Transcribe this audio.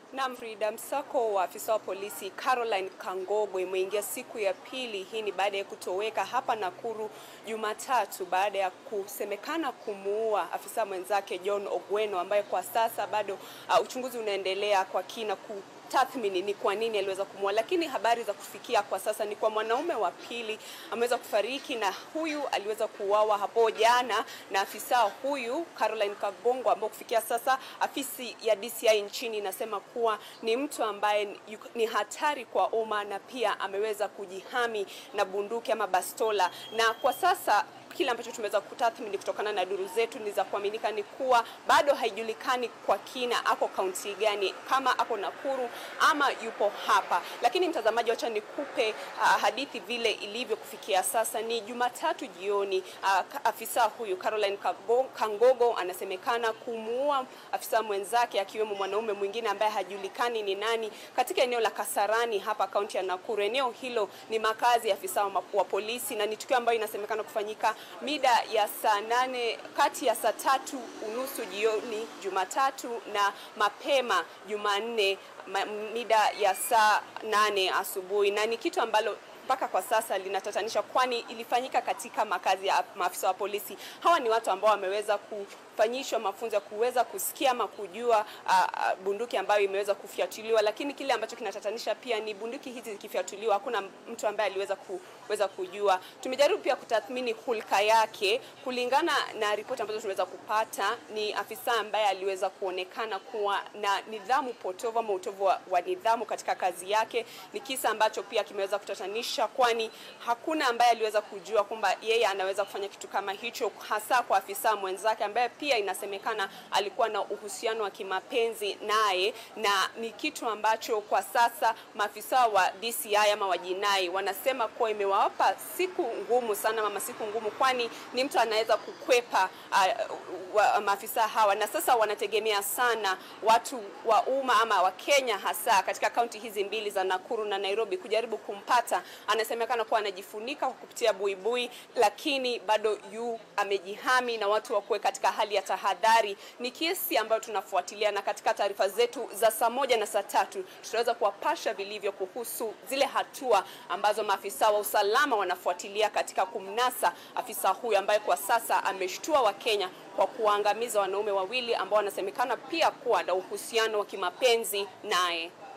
Na Frida, msako wa afisa wa polisi Caroline Kangogo imeingia siku ya pili. Hii ni baada ya kutoweka hapa Nakuru Jumatatu baada ya kusemekana kumuua afisa mwenzake John Ogweno ambaye kwa sasa bado uh, uchunguzi unaendelea kwa kina ku tathmini ni kwa nini aliweza kumua, lakini habari za kufikia kwa sasa ni kwa mwanaume wa pili ameweza kufariki, na huyu aliweza kuuawa hapo jana na afisa huyu Caroline Kabongo, ambao kufikia sasa afisi ya DCI nchini inasema kuwa ni mtu ambaye ni hatari kwa umma na pia ameweza kujihami na bunduki ama bastola, na kwa sasa kile ambacho tumeweza kutathmini kutokana na duru zetu ni za kuaminika ni kuwa bado haijulikani kwa kina ako kaunti gani, kama ako Nakuru ama yupo hapa. Lakini mtazamaji, wacha nikupe uh, hadithi vile ilivyo kufikia sasa. Ni Jumatatu jioni, uh, afisa huyu Caroline Kangogo anasemekana kumuua afisa mwenzake akiwemo mwanaume mwingine ambaye hajulikani ni nani katika eneo la Kasarani hapa kaunti ya Nakuru. Eneo hilo ni makazi ya afisa wa, wa polisi na ni tukio ambayo inasemekana kufanyika mida ya saa nane kati ya saa tatu unusu jioni Jumatatu na mapema Jumanne mida ya saa nane asubuhi, na ni kitu ambalo mpaka kwa sasa linatatanisha, kwani ilifanyika katika makazi ya maafisa wa polisi. Hawa ni watu ambao wameweza kufanyishwa mafunzo ya kuweza kusikia ama kujua uh, uh, bunduki ambayo imeweza kufyatuliwa, lakini kile ambacho kinatatanisha pia ni bunduki hizi zikifyatuliwa, hakuna mtu ambaye aliweza kuweza kujua. Tumejaribu pia kutathmini hulka yake. Kulingana na ripoti ambazo tumeweza kupata, ni afisa ambaye aliweza kuonekana kuwa na nidhamu potovu ama utovu wa, wa nidhamu katika kazi yake. Ni kisa ambacho pia kimeweza kutatanisha kwani hakuna ambaye aliweza kujua kwamba yeye anaweza kufanya kitu kama hicho, hasa kwa afisa mwenzake ambaye pia inasemekana alikuwa na uhusiano wa kimapenzi naye, na ni kitu ambacho kwa sasa maafisa wa DCI ama wa jinai wanasema kuwa imewapa siku ngumu sana, mama siku ngumu, kwani ni mtu anaweza kukwepa uh, wa, maafisa hawa, na sasa wanategemea sana watu wa umma ama wa Kenya hasa katika kaunti hizi mbili za Nakuru na Nairobi kujaribu kumpata anasemekana kuwa anajifunika kwa kupitia buibui, lakini bado yu amejihami na watu wakuwe katika hali ya tahadhari. Ni kesi ambayo tunafuatilia, na katika taarifa zetu za saa moja na saa tatu tutaweza kuwapasha vilivyo kuhusu zile hatua ambazo maafisa wa usalama wanafuatilia katika kumnasa afisa huyu ambaye kwa sasa ameshtua Wakenya kwa kuwaangamiza wanaume wawili ambao wanasemekana pia kuwa na uhusiano wa kimapenzi naye.